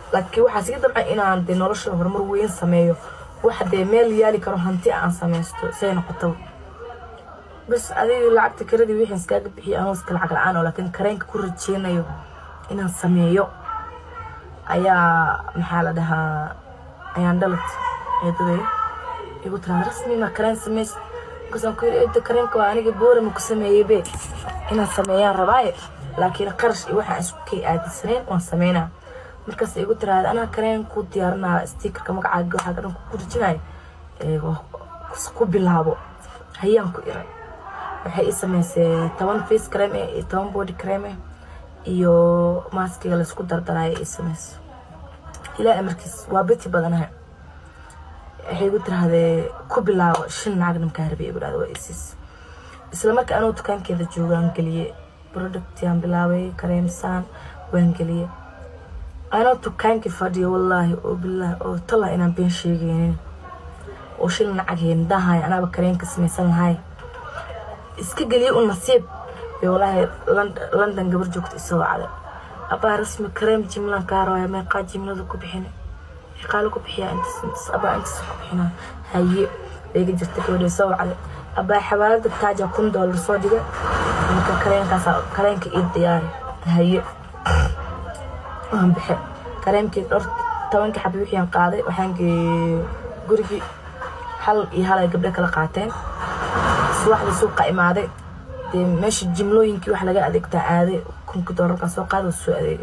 laakiin waxaa siga dabcan inaan dee nolosha horumar weyn sameeyo waxa dee meel yaali karo hanti aan sameysto say noqotaba bas adiga lacagta karadii wixii iskaaga bixiyo anoo iska lacag la-aan oo laakiin kareenka ku rajeynayo inaan sameeyo ayaa maxaa la dhahaa ayaan dhalad eedaday igu tiraada rasmi ma kareen sameys markaasaan ku yidhi eeda kareenka waa aniga boorama ku sameeyey be inaan sameeyaan rabaaye laakiin qarash iyo waxaan isku kay aadisaneen waan sameynaa markaas igu tiraada anaa kareen ku diyaarinaa stikerka magacaaga waxaa dhan ku rajinaya ku bilaabo hayaan ku iray waxay ii sameysay toban face cream eh iyo toban body cream eh iyo maaskiga laysku dardarayo ii sameyso ilaa markiis waa beti badanahay waxay igu tirahdee ku bilaabo shan lacag namkaa rabay igu dhahda waa isiis isla markii anuu dukaankeeda joogaan geliyey productyaan bilaabay kareemsaan waan geliyey anoo dukaankii fadhiyo wallaahi oo bilaahi oo tala inaan been sheegaynin oo shan lacag heendahay anaaba kareenka samaysan lahay iska geliyey u nasiib bay wallaahi london gabar joogta isoo wacday abaa rasmi kareem jimlaan kaa rabaya meeqaa jimlada ku bixina meeqaala ku bixiyaa intas intas abaa intas ku bixinaa haye bayga jirta gabadha soo wacday abaa xawaalada taaja kun doolar soo dhiga marka kareenkaas kareenka ii diyaari haye waan bixe kareemkii dhowr tobankii xabi wixii aan qaaday waxaan geeyey gurigii hal iyo hal ay gabdho kala qaateen subaxdii suuqa imaaday dee meesha jimlooyinkii wax laga adeegtaa aaday kunkii doolarkaa soo qaaday soo adeegay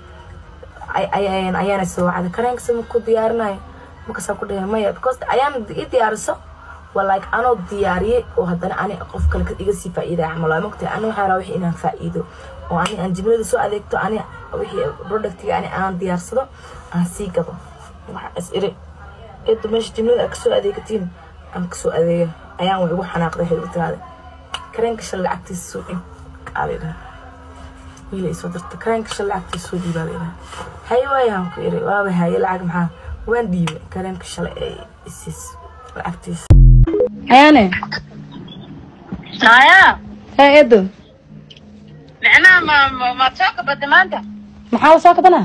ayaana soo wacday kareenka sama ku diyaarinayo markaasaan ku dhahay maya because ayaan ii diyaariso waa like anoo diyaariyey oo haddana ani qof kale iga sii faa'iidaya camal waa mogtahay ani waxaa rabaa wixii inaan faa'iido oo ani aan jimlada soo adeegto ani wixii productiga ani aan diyaarsado aan sii gado waxa is iri eedu meesha jimlada aad kasoo adeegatiin aan kasoo adeega ayaan way igu xanaaqday waxay igu tiraaday kareenka shan lacagtiisa soo dhiib aabay dhahay wiila isoo dirta kareenka shan lacagtiisa soo dhiibaa bay dhahay haye waayaan ku iri waaba haye lacag maxaa waan dhiibay kareenka shalay ee isiis lacagtiisa ayaane haya hee eedo micnaha ma ma maad soo kabada maanta maxaa la soo kabanaa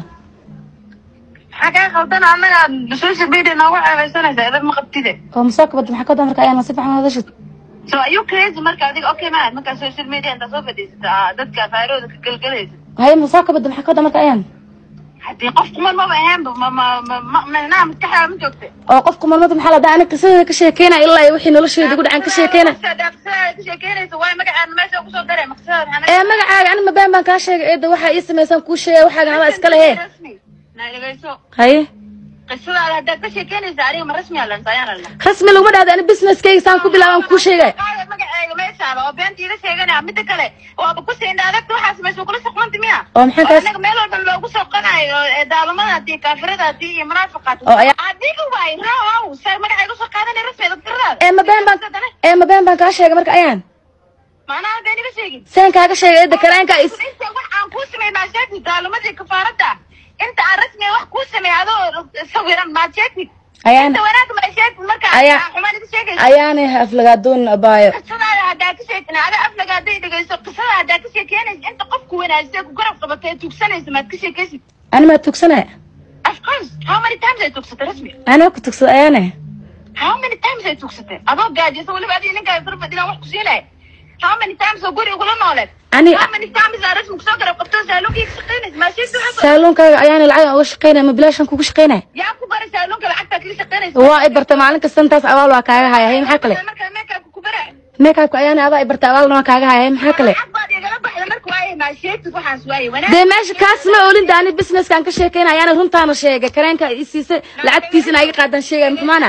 maxaa kaa khaldan annaga social media noogu ceebeysanaysa idag ma qabtide oo ma soo kabada maxaa ka wadaa marka ayaan si fiican hadashid so are you crazy marka adiga okay ma markaa social media intaa soo fadhiisata aa dadka afaarooda ka gelgelaysa haye ma soo kabada maxaa ka wadaa marka ayaan haddii qof kuman maba ahaanba ma ma ma ma micnaha maskaxdaa ma joogta oo qofka marmada maxaa la dhaha ani qisadada ka sheekeyna ilaa iyo wixii nolosheeda igu dhacan ka sheekeyna qisadaada ka sheekeynaysa waay magacaan meesha kusoo daray maqsadada maxaa ee magacaaga ani mabeen baan kaa sheegay eeda waxaa ii samaysan kuu sheegay waxaagan adaa iska lehe rasmi na dhegeyso haye qisadaada haddaad ka sheekeynaysa aniga ma rasmi alan sayaan alla rasmi laguma dhahda ani businesskayga saan ku bilaabaan kuu sheegay Qaada magacayga meeshaaba oo beenta iila sheeganaya midda kale waaba ku siinda adagta waxaas meesha kula soqmanta miya oo maxaan kaas anaga meel walba loogu soqanayo ee daalamada hadii kaafirada hadii iyo munaafiqaad Oo ayaa- adiga waay raaw sa magacayga usoo qaadanay rasmi dadkaradaada ee mabeen baan ee mabeen baan kaa sheegay marka ayaan maanaha been iga sheegin saan kaaga sheegay eeda kareenka is inta wax aan kuu sameey maa sheegtid daalamadii kafaarada inta aan rasmi wax kuu sameey adoo sawiran maad sheegtid ayaan inta wanaag maa sheegtid marka Ayaa- aan xumaan iga sheegaysa ayaanay aflagaadoon abaayo qisadaada haddaa ka sheekina ada aflaga hadday dhegeyso qisada haddaa ka sheekeynaysa inta qofku wanaagsan ku garab qabatay ee tugsanaysa maad ka sheekaysid ani maa tugsanaya of course how many times ay tugsatay rasmi anaa ku tugsada ayaane how many times ay tugsatay adoo gaajaysa weliba adiga ninkaa darbadilan wax ku siinaya how many times oo guri ugula nooleed ani how many times aa rasmi kusoo garab qabto saaluunkii ka shaqeynaysa maa sheegta waxaa saaluunkaaga ayaana lacag uga shaqeynaya ma bilaashan kugu shaqeynaya yaa ku baray saaluunka lacagtaa kaga shaqeynaysa waa i barta maalin kasta intaas abaal waa kaaga haya hay maxaa kale markaa meekaabka ku bara meekaabka ayaana adaa i barta abaalna waa kaaga haya hay maxaa kale lacag baad igala baxda marka waaye maa sheegtid waxaas waaye wanaag dee meesha kaas ma olinda ani businesskaan ka sheekeyna ayaana runtaana sheegay kareenka i siisay lacagtiisa in iga qaadan sheegay maxumaana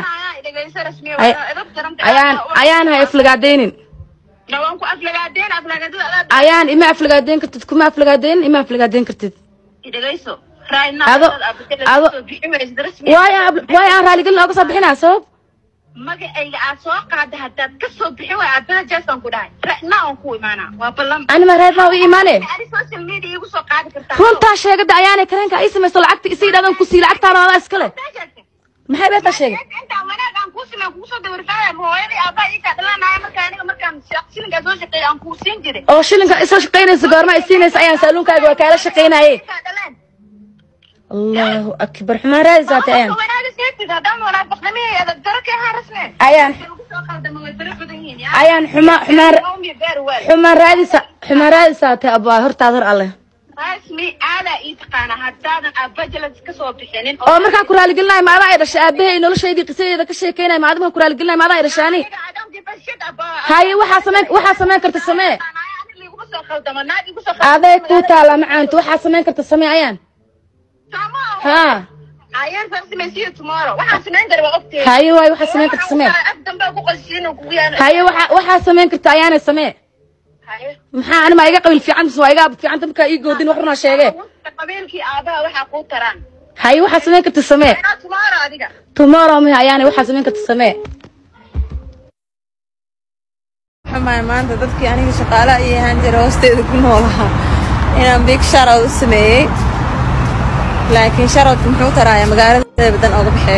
Ay- ayaan ayaan hay aflagaadeynin waan ku aflagaadeen aflagaadada adaa ayaan ima aflagaadeyn kartid kuma aflagaadeynin ima aflagaadeyn kartid dhegeyso Ado- ado- waayo aan- waayo aan raaligelin ooga soo bixinaa sabab magacayga aad soo qaada haddaad ka soo bixin waay aad balajaasaan ku dhahay ra'na aan ku imaanaa waa ballan ani ma reer baa u imaane ani social media igu soo qaadi kartaa runtaa sheegada ayaanay kareenka ay samayso lacagta isi idhahdan ku sii lacagtaana adaa iskale maxay beetaa sheegay intaan wanaag aan kuu siman kugu soo dawirfaaya hooyadii aabaa ii kaa dhalanaya marka aniga markaan shilinkaa soo shaqeeya aan kuu siin jiray oo shilinka isoo shaqaynaysa goorma ay siinaysa ayaan saaluunkaaga waa kaala shaqaynaye kaa dhaleen allahu akbar xumaan raadisaate ayaan Qofka wanaaga sheegtid haddaan munaafaqnimihii adag daro ka ahaa rasme ayaan lagu soo qaldamo way fara badan yihiin ya ayaan xumaan xumaan Ummi beer waay xumaan raadisa xumaan raadisaate abaa hortaad hor alle rasmi aadaa ii taqaana haddaadan abajalas ka soo bixinin oo markaa ku raaligelinayo maadaa ay dhashay aabahay noloshaydii qisadeeda ka sheekeynaya maadama ku raaligelinayo maadaa ay dhashaani haye waxaa sameyn waxaa sameyn karta samee aday kuu taala macaanto waxaa sameyn karta samee ayaan haa ayaan saan samaysiyo tomorrow waxaan samayn kara waa ogtee haye waaye waxaa sameyn karta samee af dambe ku qashiin oo kugu yaana haye waxaa waxaa sameyn karta ayaanay samee maxaa ani maa iga qabiil fiican mise waa iga abad fiicanta markaa ii goodin wax runaa sheegee qabiilkii aabaha waxaa kuu taraan haye waxaa sameyn karta samee inaa tomorrow adiga tomorrow miha ayaanay waxaa sameyn karta samee xumaay maanta dadkii aniga shaqaalaha iyo ahaan jira hoosteeda ku noolahaa inaan big sharood u sameeyey laakiin sharoodka muxuu taraaya magaalada badan ooga baxee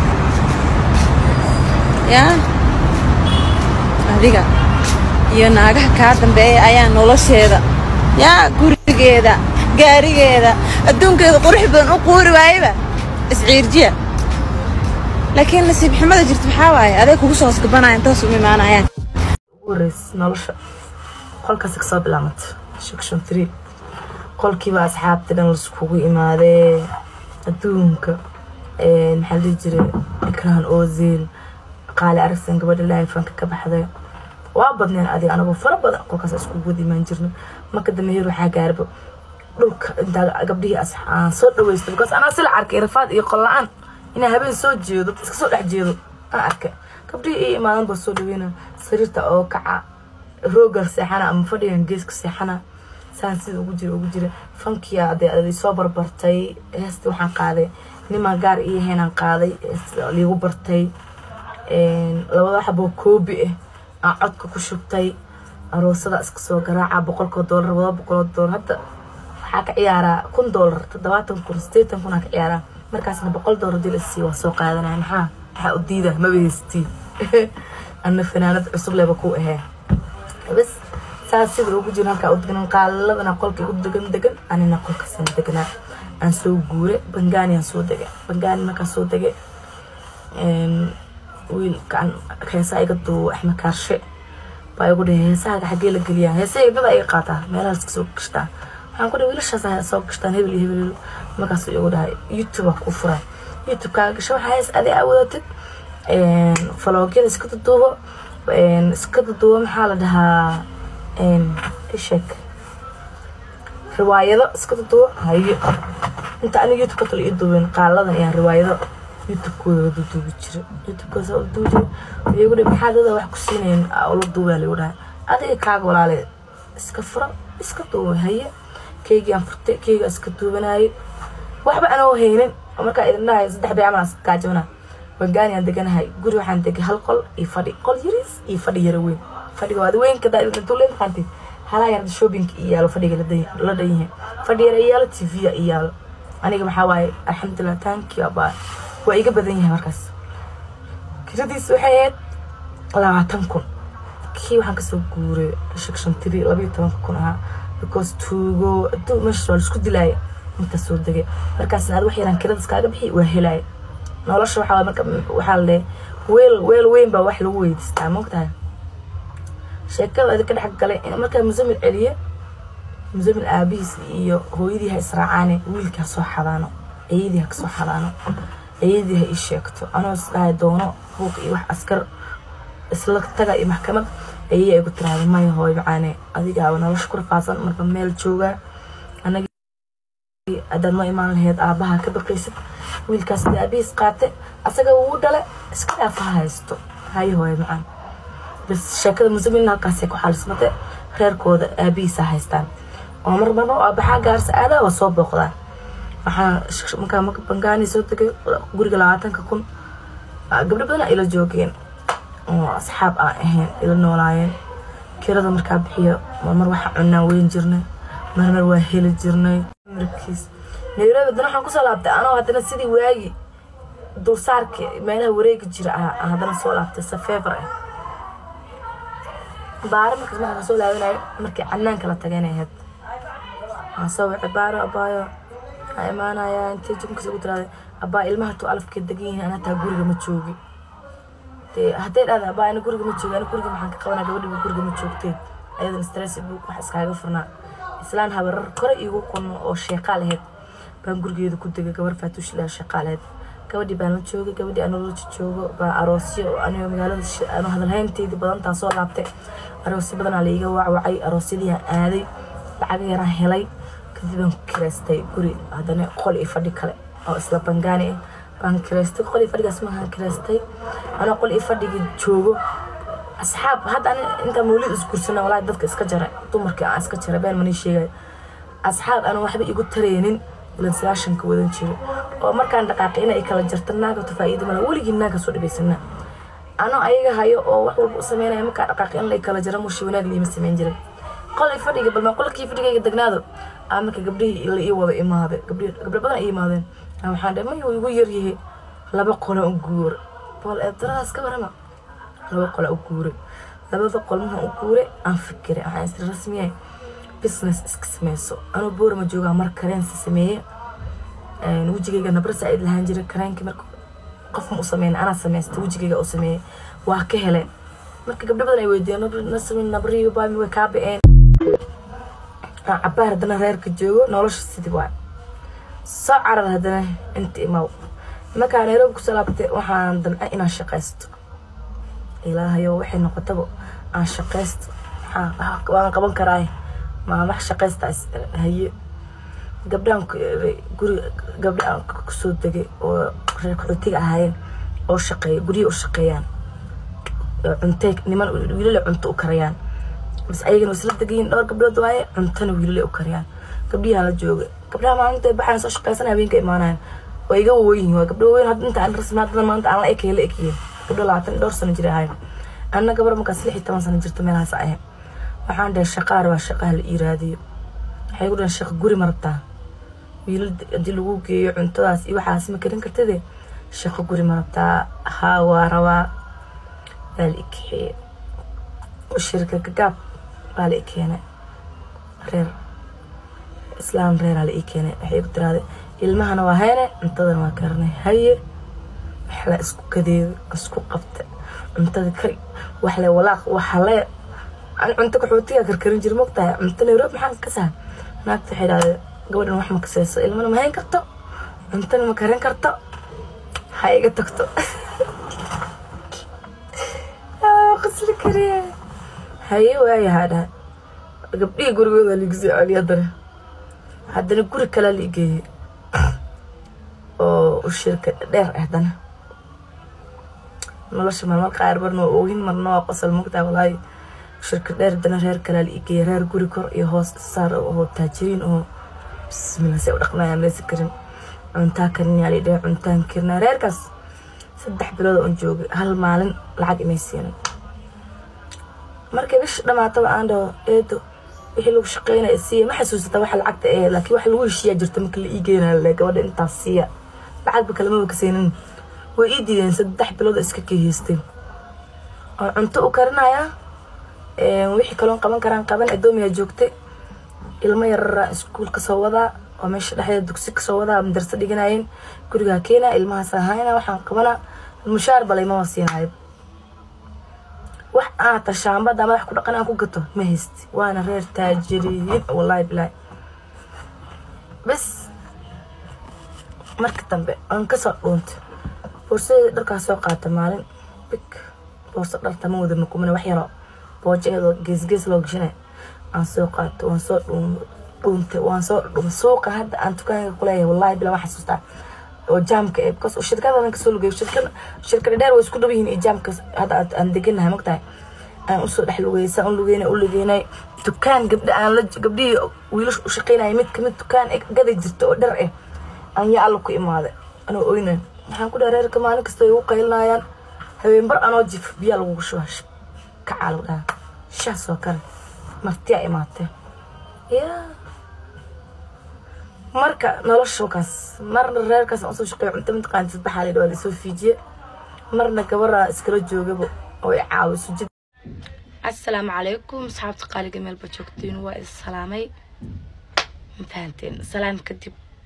yaa adiga iyo naagaha kaa dambeeya ayaa nolosheeda yaa gurigeeda gaarigeeda adduunkeeda qurux badan u quuri waayeba isciirjiya laakiin nasiib xumada jirta maxaa waaye aday kugu soo hosgabanaya intaas uma imaanayaan ugu horreysay nolosha qolkaasi kasoo bilaabmata section three qolkiiba asxaabta dhan laiskugu imaadee adduunka maxaa la dhihi jiray ikraan ozil qaali aragsan gabadha laifanka ka baxday waa badneen adiga anagoo fara badan qolkaas iskugu wada imaan jirno marka dambe heer waxaa gaarba dhulka intaa gabdhihii as aan soo dhaweysta because anaa sila arkay rafaad iyo qol la-aan inaa habeen soo jeedo iska soo dhex jeedo aan arkay gabdhihii ii imaadan baa soo dhaweyna sariirta oo kaca roogan seexana ama fadhigan geeska seexana saan sida ugu jira ugu jira fankiya dee soo barbartay heesta waxaan qaaday niman gaar iyo heenaan qaaday heesta liigu bartay labada xaboo koobi ah aan codka ku shubtay aroosada iska soo garaaca boqolkoo doolar laba boqoloo doolar hadda waxaa ka ciyaaraa kun doolar toddobaatan kun sideetan kun aa ka ciyaaraa markaasna boqol doolar dil isii waa soo qaadanaya maxaa maxaa u diida maba heystii anna fanaanad cusub leba ku ahee bas saas sida ugu jiro halkaa u degan qaaladana qolka igu degan degan anina qolkaasaan deganaa aan soo guure bangaani aan soo degay bangaani markaan soo degay wiilkaan heesaa iga duubo axmed kaarshe baa igu dhahay heesahaaga xaggee la geliyaa heesahayga dada iga qaataa meelahaas kasoo gashtaa waxaan ku dhahay wiilashaas soo gashtaan hebel iyo hebel markaasuu igu dhahay youtube aa kuu furay youtube kaaga gasho waxaa hees adi aa wadatid faloogyada iska duduubo iska duduubo maxaa la dhahaa ishek riwaayado iska duduubo hayo inta aniga youtube ka tala ii duubin qaaladan ayaan riwaayado youtube-kooda duduubi jira youtube-kooda la duubi jira waxay igu dhahay maxaa dada wax ku siinayn la duubaa lagu dhahay adiga kaaga walaale iska fura iska duuba haye keygii aan furtay keyga iska duubanaayo waxba anoo haynin markaa idin dhahay saddex bay camal gaajabana bangaani aan deganahay guri waxaan degay hal qol iyo fadhi qol yariis iyo fadhi yara weyn fadhiga waad weynka daatuleen qaantid halaa yarda shopping iyo yaalo fadhiga la dhan yahay fadhi yara iyaalo tv-ya iyaalo aniga maxaa waaye alxamdulilah taanki abaa waa iga badan yahay markaas kiradiis waxay ahayd labaatan kun kii waxaan kasoo guuray section three labayo tobanka kun ahaa because tuugo aduu meesha waa laisku dilaaya intaas soo degay markaasna aad wax yaraan kirada iskaaga bixi waa helaya nolosha waxaa marka waxaa la dhahay weel weel weyn baa wax lagu weydiistaa mogtahay sheekada idinka dhex galay in markaa musamil celiye musamil aabihiis iyo hooyadii ha israacaane wiilkii ha soo xadaano ayadii ha kasoo xadaano ayadii ha ii sheegto anoo isdhahay doono buuq iyo wax askar isla taga iyo maxkamad ayay igu tiraahda maya hooy macaane adigaaba nolosha ku rafaasan marka meel joogaa anaga haddaad ma imaan lahayd aabaha ka baqaysid wiilkaas dee aabihiis qaate asaga wuu dhale iska dhaafa ha haysto hayo hooye macaan bas sheekada musamilna halkaasay ku xalismate reerkooda aabihiisa haystaan oo mar marna oo aabaxaa gaarsa aadaa waa soo booqdaan waxaa markaa marka bangaani soo degay guriga labaatanka kun gabdho badan ila joogeen oo asxaab aan ahayn ila noolaayeen kirada markaa bixiyo marmar waxaa cunaan weyn jirnay marmar waa heli jirnay markiis nairobi haddana waxaan kusoo laabtay anoo haddana sidii waagi dulsaarka meelaha wareegi jira ah aan haddana soo laabtay safeebar ah baaro markaas markaan soo laabanayo markii canaanka la tagay inay ahayd waxaan soo wacay baaro abaayo waxaa imaanayaa intay jumkas ugu tiraada abbaa ilmaha tu alafkeed degan yihiin ana taa guriga ma joogi dee hadday dhahda abbaa ana guriga ma joogi ana guriga maxaan ka qabanaa gabadhiba guriga ma joogtee ayadan stress buu wax iskaaga furnaa islaan habarar kore iigu kun oo sheeqaal ahayd baan gurigeeda ku degay gabar faatuush ilaa sheeqaal ahayd gabadhii baan la joogay gabadhii anoloji joogo baa aroosyo anigo magaalada ano hadalhaynteedii badantaan soo laabtay aroosyo badanaa la iiga wacwacay aroosyadii aan aaday lacag yaraan helay kadib aan kireystay guri haddana qol iyo fadhi kale oo isla bangaani ah baan kireystay qol iyo fadhigaas maahaan kireystay anoo qol iyo fadhigii joogo asxaab hadda ani intaa mawlid isgursana walaahi dadka iska jaray dumarkii aan iska jaray been manii sheegay asxaab aan waxba igu taraynin ilan sagaashanka wadan jiro oo markaan dhaqaaqay inay kala jarta naaga to faa'iido mala weligii naaga soo dhibaysana anoo ayaga hayo oo wax walba u sameynaya markaa dhaqaaqay in lay kala jara mushi wanaag liima samayn jirin qol i fadhiga balma qolkii fadhigayga degnaado aa marka gabdhihii la ii wada imaaday gabdhi gabdho badan ay imaadeen aa waxaan dhahay mayu igu yaryahay laba qola u guura bool eebdaradaas ka warama laba qola u guuray labada qol markaan u guuray aan fikiray waxaan isri rasmiyay business iska sameyso anuu boorama joogaa mar kareensi sameeye wejigayga nabra saaid lahaan jiray kareenkii marka qof ma u sameyn anaa sameysta wejigayga u sameeyey waa ka hele marka gabdho badan ay weydiiyeen nasmi nabriyo baami way kaa ba'een cabaar haddana reerka joogo nolosha sidii waay soo carar haddana inta imaw markaa nairobi kusoo laabtay waxaan damca inaan shaqaysto ilaahayo waxay noqotaba aan shaqaysto waan qaban karaa maa wax shaqaysta haye gabdhaan guri gabdha aan kusoo degay oo reer qaxootiga ahaayeen oo shaqeeya guryihi u shaqeeyaan cuntay niman wiilale cunto u karayaan bas ayagana isla degayiin dhowr gabdhood waaye cuntana wiilale u karayaan gabdhihaan la jooga gabdhaha maalinta baxaan soo shaqeysan habeenka imaanayaan waa iga waweyn waa gabdho waweyn hadda inta aan rasmi hadda maanta aan la ekay la ekiyeen gabdho labaatan dhowr sano jira ahayn anna gabar markaas lix iyo toban sano jirto meelahaas ahe waxaan dhahay shaqaar waa shaqaha la iiraadiyo waxay ku dhahan shaqo guri ma rabtaa wiilal haddii lagu geeyo cuntadaas iyo waxaas ma karin kartide shaqo guri ma rabtaa haa waa rabaa waa la ikaxeeye shirka gagaab waa la ikeenay reer islaam reeraa la ii keenay waxay ku tiraahday ilmahana waa hayne cuntadana waa karinay haye waxla isku kadeedo isku qabta cuntada kari waxle walaaq waxale aan cunto kaxootiga karkarin jir mogtahay cunto nairobi maxaan ka sahan naagta waxay dhahday gabadhan wax ma kaseyso ilmana ma hayn karto cuntana ma karin karto ha iga tagto qasli kariye haye waayahaa dhahay gabdhihii gurigooda liigu soo celiy haddana haddana guri kalea la igeeyey oo u shirka dheer ah haddana nolosha marmar qaar marna waa oohin marna waa qosol mogtahay walaahi shirka dheer haddana reer kalea la igeeyey reer guri kor iyo hoos saar oo taajiriin oo bismillah say u dhaqmayaan maysa karin cuntaa karinyaa la dhahay cuntaan karinaa reerkaas saddex bilood oon joogay hal maalin lacag imay siinin markay bish dhamaataba aan dhaho eedo wixii lagu shaqeynaya siiya ma xasuusata waxa lacagta ee laakiin waxa lagu heshiiyaa jirta marka la ii geenayo le gabadha intaas siiya lacagba kalamaba ka siinin way ii diideen saddex bilood oo iska keehaysteen oo cunto u karinayaa wixii kaloon qaban karaan qaban adoomiyaa joogtay ilmo yarara iskuul kasoo wadaa oo meesha dhexdeeda dugsi kasoo wadaa madarso dhiganayeen gurigaa keenaa ilmahaas ahayna waxaan qabanaa mushaar balaymama siinayo wax aata shaambada madax ku dhaqan aan ku gato ma haysti waana reer taajiriin wallaahi bilaahi bas marka dambe aan kasoo dhuuntay boorsadeeda dharkaa soo qaata maalin big boorso dharta ma wada makumina wax yaroo boojaeedoo geesgees loo gashanay aan soo qaato waan soo dhuuntay waan soo dhumay suuqa hadda aan dukaanka kuleeyahay wallaahi bilaa waan xasuustaa oo jaamka ee because shirkada kasoo lugeeyo shirkada shirkada dheer way isku dhab yihiin iyo jaamka hadda aan deganahay mogtahay aan usoo dhex lugeysa un lugeynay u lugeynay dukaan gabdha aan la gabdhihii wiilasha u shaqeynaya mid kamid dukaan gaday jirta oo dhar ah aan yaa alla ku imaaday anoo oynan waxaan ku dhaha reerka maalin kasta ay ugu qaylinayaan habeenbar anoo jif biyaa lagugu shubaa kacaa lagu dhaha shah soo kale martiyaa imaatee yaa marka nolosha kaas marna reerkaas aan usoo shaqeeyo cunto mataqaani sadbaxaa la dhawaa lasoo fiijiye marna gabaraa iskala joogaba oo i caawiso jid asalaamu calaykum asxaabta qaaliga meelba joogtiin waa is salaamay ma fahanteen salaam kadib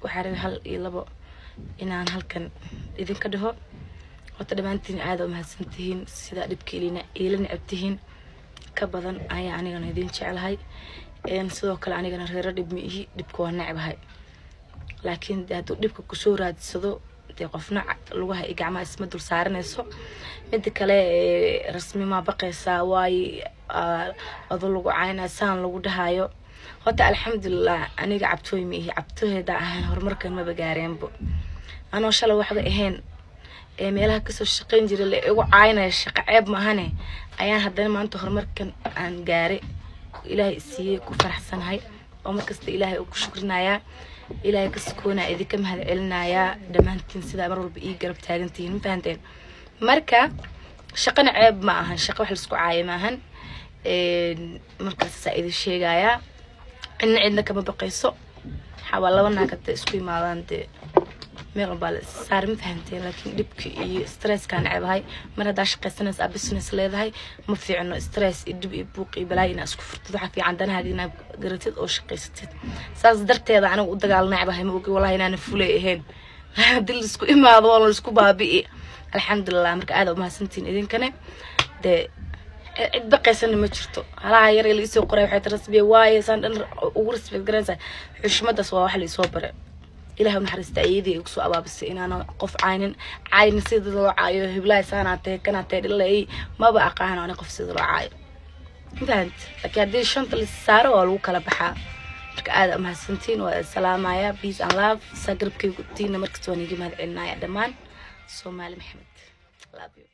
waxaa rabay hal iyo labo inaan halkan idinka dhaho horta dhammaantiin aada umahadsan tihiin sidaa dhibka ilina iila necab tihiin ka badan ayaa anigana idin jeclahay sidoo kale anigana reero dhib ma ihi dhibka waa necbahay laakiin de hadduu dhibka kusoo raadsado dee qofna lugaha iyo gacmaha isma dul saaranayso mida kale rasmi maa baqaysaa waayo ado lagu caynaa saan lagu dhahayo horta alxamdulilah aniga cabtooy ma ihi cabtooheeda ahaan horumarkan maba gaareenbo anoo shalay waxba ahayn ee meelaha kasoo shaqayn jiray la igu caynaya shaqo ceeb maahane ayaan haddana maanta horumarkan aan gaaray ilaahay siiyey ku faraxsanahay oo markasta ilaahay uu ku shukrinayaa ilaahay ka sukoonaa idinka mahad celinayaa dhammaantiin sidaa mar walba ii garab taagantihiin ma fahanteen marka shaqana ceeb ma ahan shaqo wax laisku caaya ma ahan markaasaa idin sheegayaa cidna cidna kama baqayso waxaa waa laba naag hadda isku imaadaan dee meel walbaa la saar ma fahanteen laakiin dhibka iyo stresskaan ceebahay mar haddaa shaqaysanaysa aa business leedahay ma fiicno stress iyo dhib iyo buuq iyo balaayo inaa isku furtid waxaa fiican danahaaga inaad garatid oo shaqaysatid saas darteeda aniga u dagaal necbahay ma ogi wallahi inaana fulay ahayn haddii laisku imaado oo laisku baabi'i alxamdulilah marka aada umahadsantiin idinkane dee cid baqaysana ma jirto halaha yar ee laisoo qoray waxay rasbiya waaye saan dhan ugu respect garanaysaa xushmadaas waa wax laisoo bare ilaah naxariista ayadii igu soo abaabisay inaana qof caynin caynin sida loo caayo hiblahay saanaa tahay kanaa tahay dhilay maba aqaano ani qof sida loo caayo fahant laakiin haddii shanta la saaro waa lagu kala baxaa marka aada umahadsantiin waa salaamaya peace and love saa garabkaygu tiina markasta waan iga mahad celinaya dhammaan soomaali maxamed love you